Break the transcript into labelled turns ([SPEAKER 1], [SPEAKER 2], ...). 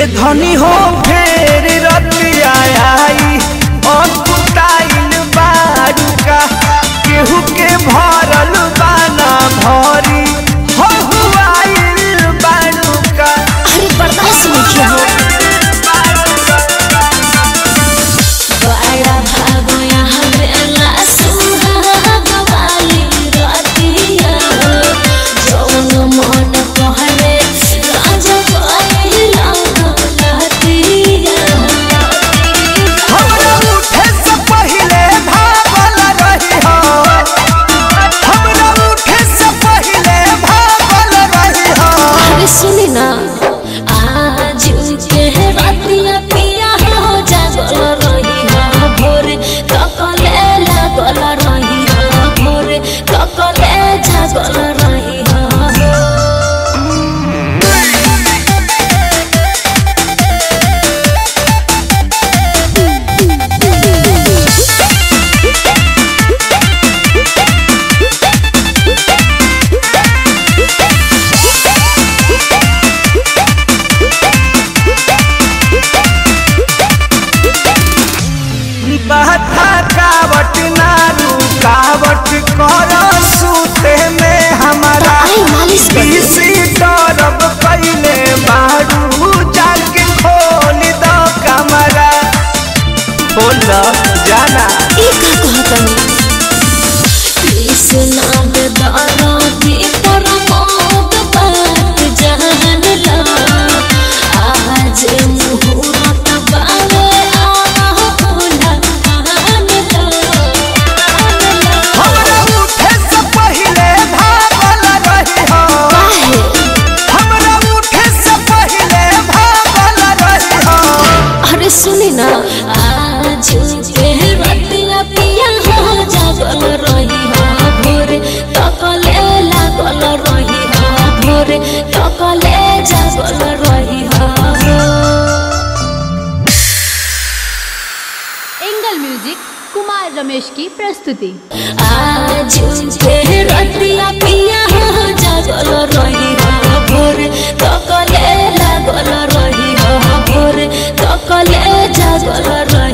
[SPEAKER 1] धनी हो फेर रतिया आई अकुताइल बारुका केहू के भरल बाना भरी हो हुआइल बारुका
[SPEAKER 2] अरे बर्दाश्त नहीं किया हो बड़ा भागो यहाँ बेला सुहाग वाली रातिया जौन मन कहले राजा पाइला लहतिया
[SPEAKER 1] हमरा उठे से पहिले भागल रही हो हमरा उठे से पहिले भागल रही हो
[SPEAKER 2] अरे सुनी ना आज के रातिया पिया हो जागल रही हो भोरे ककले लागल रही हो भोरे ककले जागल रही हो
[SPEAKER 1] बहता कावट ना रुकावट कर सूते में हमारा
[SPEAKER 2] आई मालिश कर दे।
[SPEAKER 1] किसी तरफ पहले बारू जाके खोल दो कमरा बोल जाना
[SPEAKER 2] ई का कहतनी कृष्णा के दाराती पर मोद बात जान ला आज मुहूर्त बावे आह भोला आन ला
[SPEAKER 1] हमरा उठे से पहले भागल रही हो
[SPEAKER 2] काहे
[SPEAKER 1] हमरा उठे से पहले भागल रही हो
[SPEAKER 2] अरे सुनी ना आज के रतिया पिया हो जागल रही हो भोरे तकले लागल रही हो भोरे तकले जागल रही हो
[SPEAKER 3] एंगल म्यूजिक कुमार रमेश की प्रस्तुति
[SPEAKER 2] आज के रतिया पिया हो जागल रही हो भोरे तकले लागल रही हो भोरे तकले जागल रही